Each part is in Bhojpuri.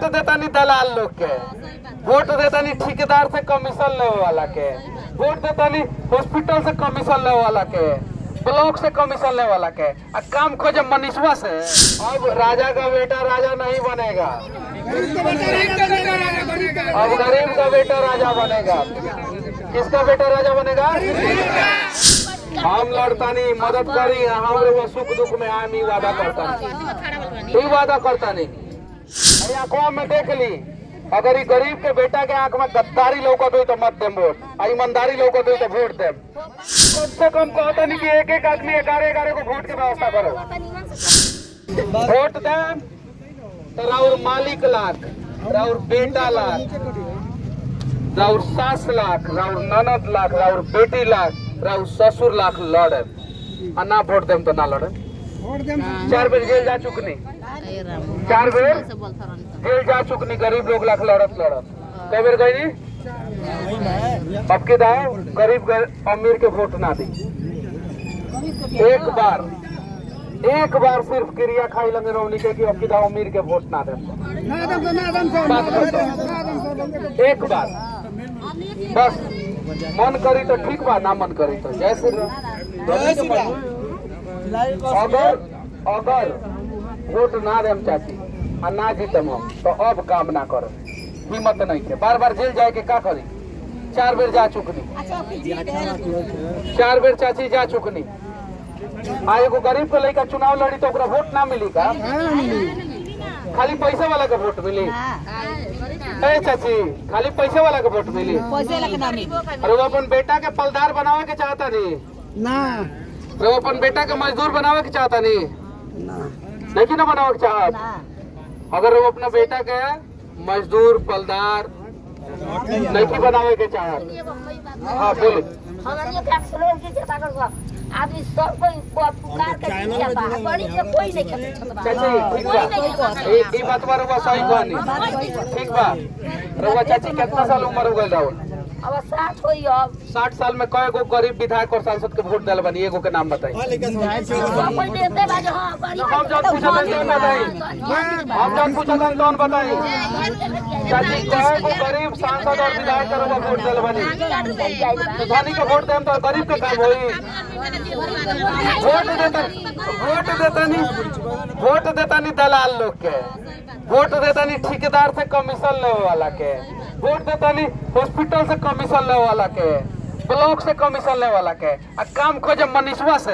देतानी दलाल लोग के वोट देतानी ठेकेदार से कमीशन लेवे वाला के वोट देतानी हॉस्पिटल से कमीशन लेवे वाला के ब्लॉक से कमीशन लेवे वाला के आ काम खोजे मनीषवा से अब राजा का बेटा राजा नहीं बनेगा अब गरीब का बेटा राजा बनेगा किसका बेटा राजा बनेगा हम लड़तानी मदद करी हम लोग सुख दुख में आम ही वादा करता ही वादा करता नहीं अरे आंखों में देख ली अगर ये गरीब के बेटा के आंख में गद्दारी लौकत हुई तो मत देम वोट आ ईमानदारी लौकत हुई तो वोट देम कम से कम कहता नहीं कि एक एक आदमी ग्यारह ग्यारह को वोट की व्यवस्था करो वोट देम तो राउर मालिक लाख राउर बेटा लाख राउर सास लाख राउर ननद लाख राउर बेटी लाख राउर ससुर लाख लड़े आ ना वोट देम तो ना लड़े चार बेर जेल जा चुकनी चार बेर जेल जा चुकनी गरीब लोग लाख लड़त लड़त कई बेर गई अब के दाओ गरीब गर- अमीर के वोट ना दी एक बार एक बार सिर्फ क्रिया खाई लगे रौनी के कि अब के दाओ अमीर के वोट ना दे बात करता एक बार बस मन करी तो ठीक बा ना मन करी तो जय श्री राम अगर अगर वोट ना देम चाची आ ना जीतम हम तो अब काम ना करो हिम्मत नहीं के बार बार जेल जाए के का करी चार बेर जा चुकनी चार बेर चाची जा चुकनी आ एगो गरीब के लड़का चुनाव लड़ी तो ओकरा वोट ना मिली का खाली पैसे वाला के वोट मिली ए चाची खाली पैसे वाला के वोट मिली पैसे लगे ना मिली अरे वो अपन बेटा के पलदार बनावे के चाहता नहीं ना अरे वो अपन बेटा के मजदूर बनावे के चाहता नहीं नहीं ना बनावे के चाहत अगर वो अपना बेटा के मजदूर पलदार नहीं बनावे के चाहत हाँ बोले हमनी के अक्सर की चेता कर आदमी सब कोई को पुकार के दिया बा बड़ी के कोई नहीं खेत छत बा चाची ठीक बा ए ई बात बार हुआ सही कहनी ठीक बा रउआ चाची कितना साल उम्र हो गइल राउर अब साथ होई अब साठ साल में कय गो गरीब विधायक और सांसद के वोट दिल बनी एगो के नाम बताई सब कोई देते बा जो हां बड़ी हम जब पूछा था कौन बताई हम जब पूछा था कौन बताई चाची कय गो गरीब सांसद और विधायक के रउआ वोट दिल बनी तो धनी के वोट देम तो गरीब के काम होई वोट देता वोट देता नहीं वोट देता नहीं दलाल लोग के वोट देता नहीं ठेकेदार से कमीशन लेवे वाला के वोट देता नहीं हॉस्पिटल से कमीशन लेवे वाला के ब्लॉक से कमीशन लेवे वाला के आ काम खोजे मनीषवा से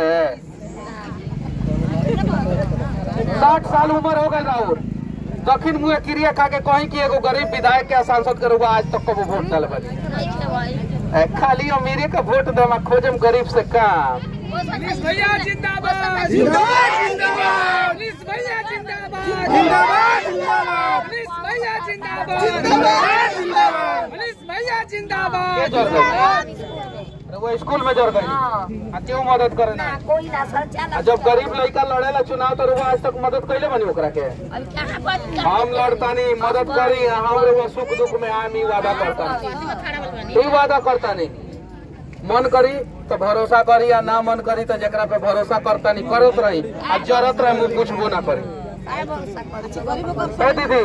साठ साल उम्र हो गए राहुल दक्षिण मुहे क्रिया खा के कहीं की एगो गरीब विधायक के सांसद के रुआ आज तक कबो वोट दल बनी ए, खाली अमीरे का वोट देवा खोजम गरीब से काम पुलिस भैया जिंदाबाद जिंदाबाद जिंदाबाद पुलिस भैया जिंदाबाद जिंदाबाद जिंदाबाद पुलिस भैया जिंदाबाद जिंदाबाद जिंदाबाद पुलिस भैया के जिंदाबाद जर गई अरे वो स्कूल में जर गई आ क्यों मदद करे ना कोई ना सर चला आ जब गरीब लड़का लड़ेला चुनाव तो रुआ आज तक मदद कैले बनी ओकरा के अब कहां पर हम लड़तानी मदद करी हम रुआ सुख दुख में आम ही वादा करता ही वादा करता नहीं मन करी तो भरोसा करी या ना मन करी तो जकरा पे भरोसा करता नहीं करत रही आ जरत रहे मुंह पूछबो ना करी ए दीदी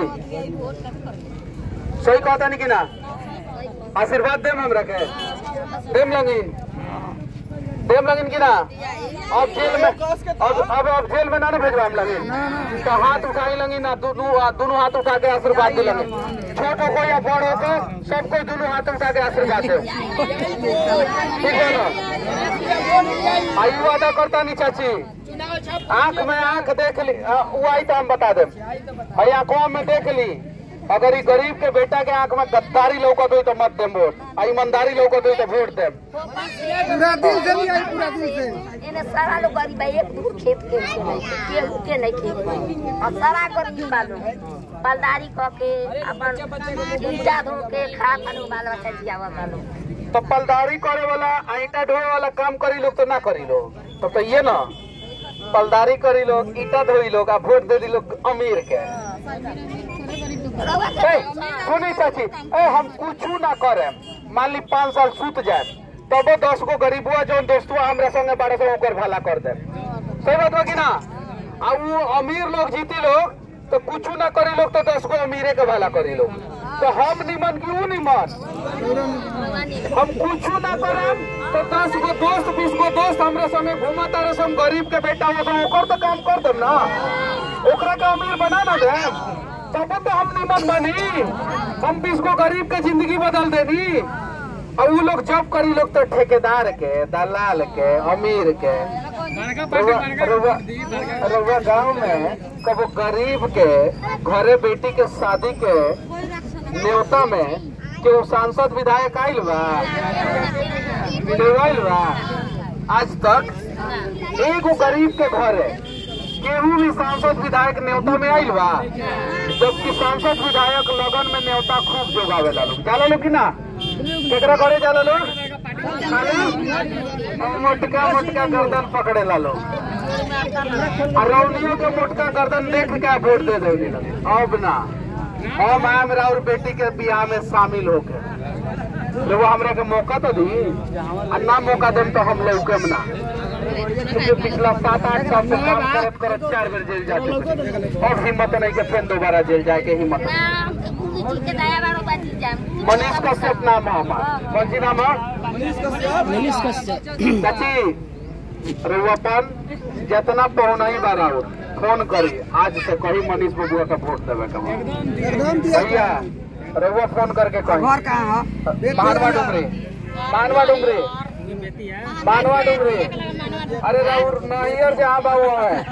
सही कहता नहीं कि ना आशीर्वाद देम हमरा के देम लगिन देम लगिन कि ना अब जेल में अब अब अब जेल में ना ना भेजवा हम लगिन तो हाथ उठाई लगिन ना दोनों हाथ दोनों हाथ उठा के आशीर्वाद दे लगिन छोटो को या बड़ो को सबको दोनों हाथ उठा के आशीर्वाद दे ठीक है ना आई वादा करता नहीं चाची आंख में आंख देख ली आ, वो आई तो हम बता दे भाई आंखों में देख ली अगर ये गरीब के बेटा के आंख में गद्दारी लौकत हुई तो मत देम वोट आ ईमानदारी लौकत हुई तो वोट देम पूरा दिल से नहीं आई पूरा दिल से इन्हें सारा लोग गरीब है एक दूर खेत के के नहीं केहू के नहीं खेत और सारा गरीब बालो पलदारी क के अपन ईटा धो के खा खानो बाल बच्चा जियावा बालो तो पलदारी करे वाला आ ईटा ढोए वाला काम करी लोग तो ना करी लोग तो तो ये ना पलदारी करी लोग ईटा धोई लोग आ वोट दे दी लोग अमीर के ए, सुनी चाची ए हम कुछ ना करे मान ली पाँच साल सूत जाए तबो दस गो गरीबुआ जौन दोस्तुआ हमरा संगे बारह सौ ओकर भला कर दे सही बात बा कि ना आ वो अमीर लोग जीती लोग तो कुछ ना करी लोग तो दस गो अमीरे के भला करी लोग तो हम निमन क्यों निमन हम कुछ ना करम तो दस गो दोस्त बीस गो दोस्त हमरा संगे घूमा तारे हम गरीब के बेटा हो तो ओकर तो काम कर देम ना ओकरा के अमीर बना ना देम तब तो हम निमन बनी हम बीस गो गरीब के जिंदगी बदल देनी और वो लोग जॉब करी लोग तो ठेकेदार के दलाल के अमीर के रउआ गांव में कबो गरीब के घरे बेटी के शादी के न्योता में केहू सांसद विधायक आइल बा केहू आइल बा आज तक एगो गरीब के घरे केहू भी सांसद विधायक न्योता में आइल बा जबकि सांसद विधायक लगन में न्योता खूब जोगावे ला लोग जाला लोग कि ना केकरा घरे जाला लोग खाली मोटका मोटका गर्दन पकड़े ला लोग अरौलियों के मोटका गर्दन देख के वोट दे दे अब ना हम आम राउर बेटी के बियाह में शामिल होके तो वो हमरा के मौका तो दी आ ना मौका देम तो हम लोग के ना क्योंकि पिछला सात आठ साल से काम करत करत चार बेर जेल जा चुके अब हिम्मत नहीं के फिर दोबारा जेल जाए के हिम्मत नहीं। मनीष कश्यप नाम है हमारा कौन सी नाम है चाची रउआपन जितना पहुना ही बारा हो फोन करी आज से कही मनीष बबुआ का वोट देवे के बा। एकदम दिया भैया रउआ फोन करके कही घर कहाँ है मानवा डुमरी मानवा डुमरी मानवा डुमरी अरे राउर नहियर जहाँ बाबू है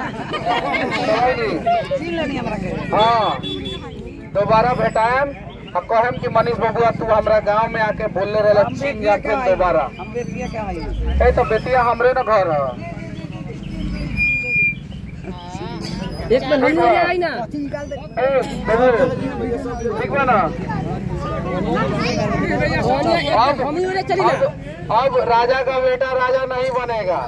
नहीं। हाँ दोबारा भेटाएम आ कहम कि मनीष बबुआ तू हमरा गांव में आके बोलले रहला चीन जाके दोबारा ए तो बेटिया हमरे ना घर है एक मिनट हम लोग आई ना ए बबू ठीक बा ना अब हम ही उड़े चली ना अब अब राजा का बेटा राजा नहीं बनेगा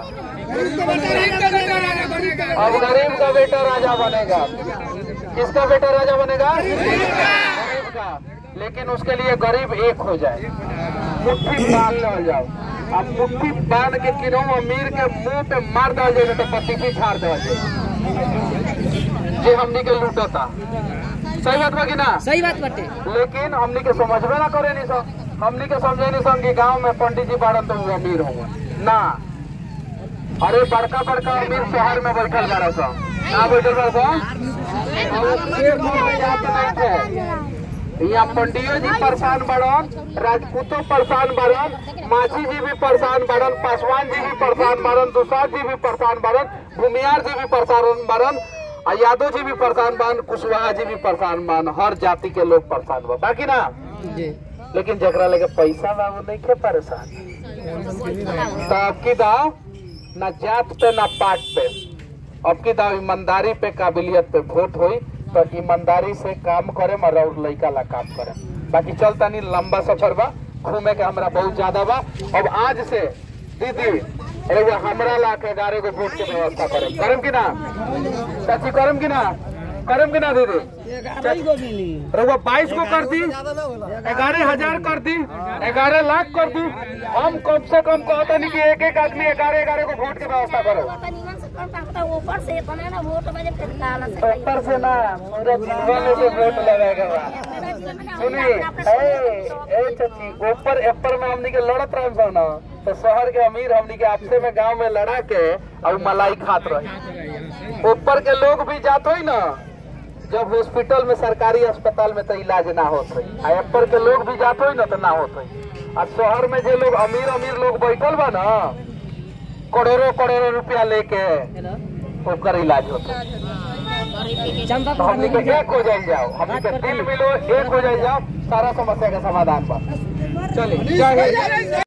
अब गरीब का बेटा राजा बनेगा किसका बेटा राजा बनेगा गरीब का लेकिन उसके लिए गरीब एक हो जाए मुट्ठी बांध ले जाओ अब मुट्ठी बांध के किनो अमीर के मुंह पे मार दो जाए तो पति छाड़ दो जे हमनी के लूटता सही बात बा कि ना सही बात बाटे लेकिन हमनी के समझबे ना करे नहीं सर हमनी के समझे नहीं सन कि गांव में पंडित जी बाड़न तो वो अमीर होंगे ना अरे बड़का बड़का अमीर शहर में बैठल बाड़ा सन ना बैठल बाड़ा सन और वो खेत में जात नहीं थे यहाँ पंडियो जी परेशान बड़न राजपूतो परेशान बड़न माझी जी भी परेशान बड़न पासवान जी भी परेशान बड़न दुसाद जी भी परेशान बड़न भूमियार जी भी परेशान बड़न आ यादव जी भी परेशान बन कुशवाहा जी भी परेशान बन हर जाति के लोग परेशान बा बाकी ना जी लेकिन जकरा लगे पैसा बा वो नहीं के परेशान तो आपकी दाव ना जात पे ना पाट पे आपकी दाव ईमानदारी पे काबिलियत पे वोट हुई तो ईमानदारी से काम करे मर और लड़का ला काम करे बाकी चलता नहीं लंबा सफर बा घूमे के हमरा बहुत ज्यादा बा अब आज से दीदी एगो हमरा ला के ग्यारह गो वोट के व्यवस्था करम करम कि ना चाची करम कि ना करम कि ना दीदी रउआ बाईस को कर दी ग्यारह हजार कर दी ग्यारह लाख कर दी हम कम से कम कहते नहीं कि एक एक आदमी ग्यारह ग्यारह को वोट की व्यवस्था करो ऊपर से इतना ना वोट बजे फिर काला से ऊपर से ना पूरा जीवन से वोट लगाएगा बा सुनी ए ए चाची ऊपर ऊपर में हमनी के लड़त रहन सन ना तो शहर के अमीर हमनी के आपसे में गांव में लड़ा के और मलाई खात रहे ऊपर के लोग भी जात होई ना जब हॉस्पिटल में सरकारी अस्पताल में तो इलाज ना होत होई आ ऊपर के लोग भी जात होई ना तो ना होत होई आ शहर में जे लोग अमीर अमीर लोग बैठल बा ना करोड़ों करोड़ों रुपया लेके ओकर इलाज होता चंपा तो हमनी के एक हो जाए जाओ हमनी के दिल मिलो एक हो जाए जाओ सारा समस्या का समाधान बा चलिए जय हिंद